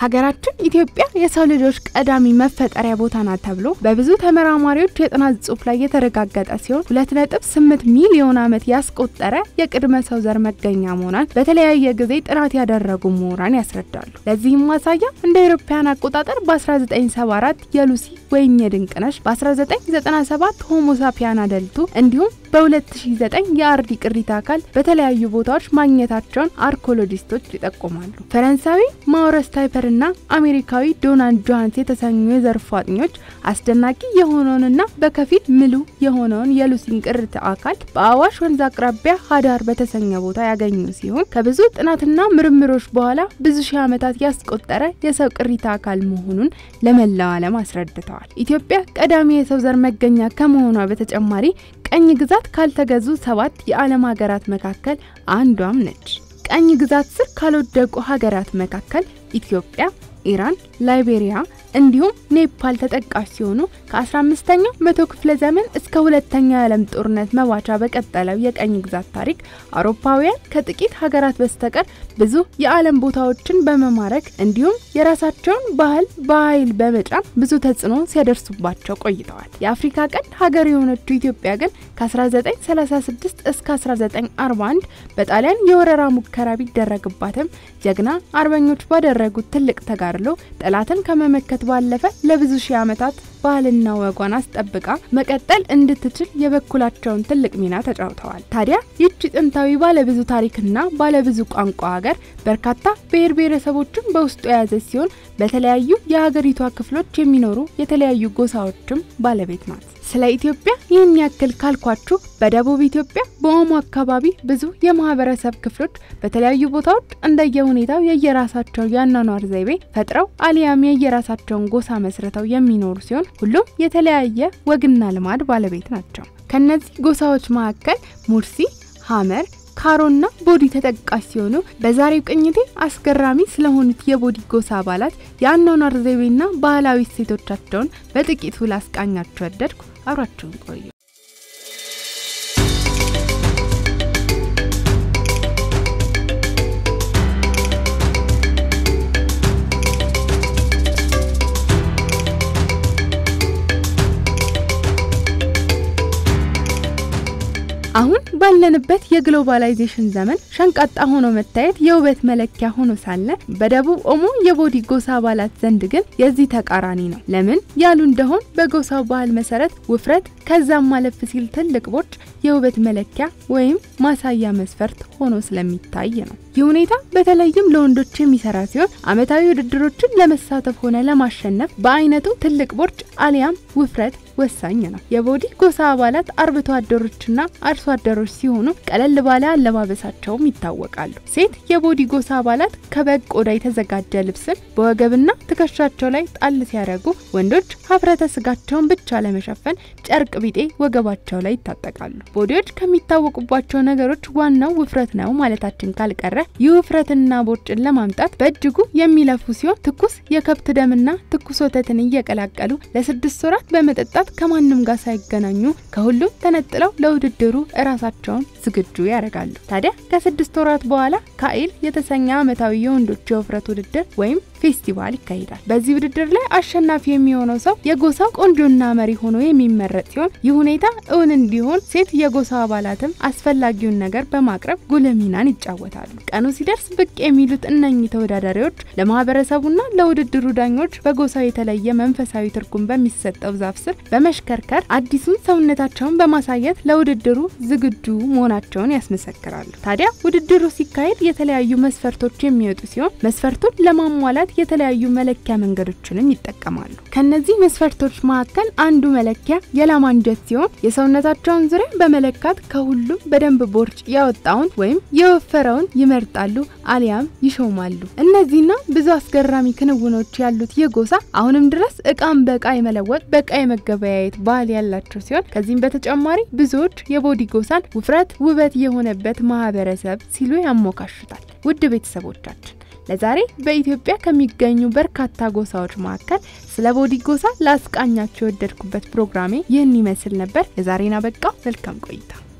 ሀገራችን ኢትዮጵያ የሰው ልጆች ቀዳሚ መፈጠሪያ ቦታ ናት ተብሎ በብዙ ተመራማሪዎች የጥናት ጽሑፍ ላይ የተረጋገጠ ሲሆን ሁለት ነጥብ ስምንት ሚሊዮን ዓመት ያስቆጠረ የቅድመ ሰው ዘር መገኛ መሆኗን በተለያየ ጊዜ ጥናት ያደረጉ ምሁራን ያስረዳሉ። ለዚህም ማሳያ እንደ አውሮፓውያን አቆጣጠር በ1974 የሉሲ ወይም የድንቅነሽ፣ በ1997 ሆሞሳፒያን አደልቱ እንዲሁም በ2009 የአርዲ ቅሪተ አካል በተለያዩ ቦታዎች ማግኘታቸውን አርኮሎጂስቶች ይጠቁማሉ። ፈረንሳዊ ማውረስ ታይፐር እና አሜሪካዊ ዶናልድ ጆሃንስ የተሰኙ የዘርፉ አጥኞች አስደናቂ የሆነውንና በከፊል ምሉ የሆነውን የሉሲን ቅሪተ አካል በአዋሽ ወንዝ አቅራቢያ ሀዳር በተሰኘ ቦታ ያገኙ ሲሆን ከብዙ ጥናትና ምርምሮች በኋላ ብዙ ሺህ ዓመታት ያስቆጠረ የሰው ቅሪተ አካል መሆኑን ለመላው ዓለም አስረድተዋል። ኢትዮጵያ ቀዳሚ የሰው ዘር መገኛ ከመሆኗ በተጨማሪ ቀኝ ግዛት ካልተገዙ ሰባት የዓለም ሀገራት መካከል አንዷም ነች። ቀኝ ግዛት ስር ካልወደቁ ሀገራት መካከል ኢትዮጵያ፣ ኢራን፣ ላይቤሪያ እንዲሁም ኔፓል ተጠቃሽ ሲሆኑ ከ15ኛው መቶ ክፍለ ዘመን እስከ ሁለተኛው የዓለም ጦርነት መባቻ በቀጠለው የቀኝ ግዛት ታሪክ አውሮፓውያን ከጥቂት ሀገራት በስተቀር ብዙ የዓለም ቦታዎችን በመማረክ እንዲሁም የራሳቸውን ባህል በኃይል በመጫን ብዙ ተጽዕኖ ሲያደርሱባቸው ቆይተዋል። የአፍሪካ ቀንድ ሀገር የሆነችው ኢትዮጵያ ግን ከ1936 እስከ 1941 በጣሊያን የወረራ ሙከራ ቢደረግባትም ጀግና አርበኞች ባደረጉት ትልቅ ተጋድሎ ጠላትን ከመመከት ባለፈ ለብዙ ሺህ ዓመታት ባህልና ወጓን አስጠብቃ መቀጠል እንድትችል የበኩላቸውን ትልቅ ሚና ተጫውተዋል። ታዲያ ይህች ጥንታዊ ባለብዙ ታሪክና ባለብዙ ቋንቋ ሀገር በርካታ ብሔር ብሔረሰቦችን በውስጡ የያዘች ሲሆን በተለያዩ የሀገሪቷ ክፍሎች የሚኖሩ የተለያዩ ጎሳዎችም ባለቤት ናት። ስለ ኢትዮጵያ ይህን ያክል ካልኳችሁ በደቡብ ኢትዮጵያ በኦሞ አካባቢ ብዙ የማህበረሰብ ክፍሎች በተለያዩ ቦታዎች እንደየሁኔታው የየራሳቸው የአኗኗር ዘይቤ ፈጥረው አሊያም የየራሳቸውን ጎሳ መስርተው የሚኖሩ ሲሆን ሁሉም የተለያየ ወግና ልማድ ባለቤት ናቸው። ከነዚህ ጎሳዎች መካከል ሙርሲ፣ ሀመር ካሮና ቦዲ ተጠቃሽ ሲሆኑ በዛሬው ቅኝቴ አስገራሚ ስለሆኑት የቦዲ ጎሳ አባላት የአኗኗር ዘይቤና ባህላዊ እሴቶቻቸውን በጥቂቱ ላስቃኛችሁ ወደድኩ። አብራችሁን ቆዩ። አሁን ባለንበት የግሎባላይዜሽን ዘመን ሸንቃጣ ሆኖ መታየት የውበት መለኪያ ሆኖ ሳለ በደቡብ ኦሞ የቦዲ ጎሳ አባላት ዘንድ ግን የዚህ ተቃራኒ ነው። ለምን ያሉ እንደሆን በጎሳው ባህል መሰረት ውፍረት ከዛም ማለፍ ሲል ትልቅ ቦርጭ የውበት መለኪያ ወይም ማሳያ መስፈርት ሆኖ ስለሚታይ ነው። ይህ ሁኔታ በተለይም ለወንዶች የሚሰራ ሲሆን ዓመታዊ ውድድሮችን ለመሳተፍ ሆነ ለማሸነፍ በአይነቱ ትልቅ ቦርጭ አሊያም ውፍረት ወሳኝ ነው። የቦዲ ጎሳ አባላት አርብቶ አደሮችና አርሶ አደሮች ሲሆኑ ቀለል ባለ አለባበሳቸውም ይታወቃሉ። ሴት የቦዲ ጎሳ አባላት ከበግ ቆዳ የተዘጋጀ ልብስን በወገብና ትከሻቸው ላይ ጣል ሲያደርጉ፣ ወንዶች ሀፍረተ ስጋቸውን ብቻ ለመሸፈን ጨርቅ ቢጤ ወገባቸው ላይ ይታጠቃሉ። ቦዲዎች ከሚታወቁባቸው ነገሮች ዋናው ውፍረት ነው ማለታችን ካልቀረ ይህ ውፍረትና ቦርጭን ለማምጣት በእጅጉ የሚለፉ ሲሆን ትኩስ የከብት ደምና ትኩስ ወተትን እየቀላቀሉ ለስድስት ወራት በመጠጣት ከማንም ጋር ሳይገናኙ ከሁሉም ተነጥለው ለውድድሩ እራሳቸውን ዝግጁ ያደርጋሉ። ታዲያ ከስድስት ወራት በኋላ ካኢል የተሰኘ ዓመታዊ የወንዶች የውፍረት ውድድር ወይም ፌስቲቫል ይካሄዳል። በዚህ ውድድር ላይ አሸናፊ የሚሆነው ሰው የጎሳው ቆንጆና መሪ ሆኖ የሚመረጥ ሲሆን ይህ ሁኔታ እውን እንዲሆን ሴት የጎሳ አባላትም አስፈላጊውን ነገር በማቅረብ ጉልህ ሚናን ይጫወታሉ። ቀኑ ሲደርስ ብቅ የሚሉት እነኚህ ተወዳዳሪዎች ለማህበረሰቡና ለውድድሩ ዳኞች በጎሳው የተለየ መንፈሳዊ ትርጉም በሚሰጠው ዛፍ ስር በመሽከርከር አዲሱን ሰውነታቸውን በማሳየት ለውድድሩ ዝግጁ መሆናቸውን ያስመሰክራሉ። ታዲያ ውድድሩ ሲካሄድ የተለያዩ መስፈርቶች የሚወጡ ሲሆን መስፈርቱን ለማሟላት የተለያዩ መለኪያ መንገዶችንም ይጠቀማሉ። ከነዚህ መስፈርቶች መካከል አንዱ መለኪያ የላም አንጀት ሲሆን የሰውነታቸውን ዙሪያ በመለካት ከሁሉም በደንብ ቦርጭ ያወጣውን ወይም የወፈረውን ይመርጣሉ አሊያም ይሾማሉ። እነዚህና ብዙ አስገራሚ ክንውኖች ያሉት ይህ ጎሳ አሁንም ድረስ እቃን በእቃ የመለወጥ በእቃ የመገበያየት ባህል ያላቸው ሲሆን ከዚህም በተጨማሪ ብዙዎች የቦዲ ጎሳን ውፍረት ውበት የሆነበት ማህበረሰብ ሲሉ ያሞካሹታል። ውድ ቤተሰቦቻችን ለዛሬ በኢትዮጵያ ከሚገኙ በርካታ ጎሳዎች መካከል ስለ ቦዲ ጎሳ ላስቃኛቸው የወደድኩበት ፕሮግራሜ ይህን ይመስል ነበር። የዛሬን አበቃ። መልካም ቆይታ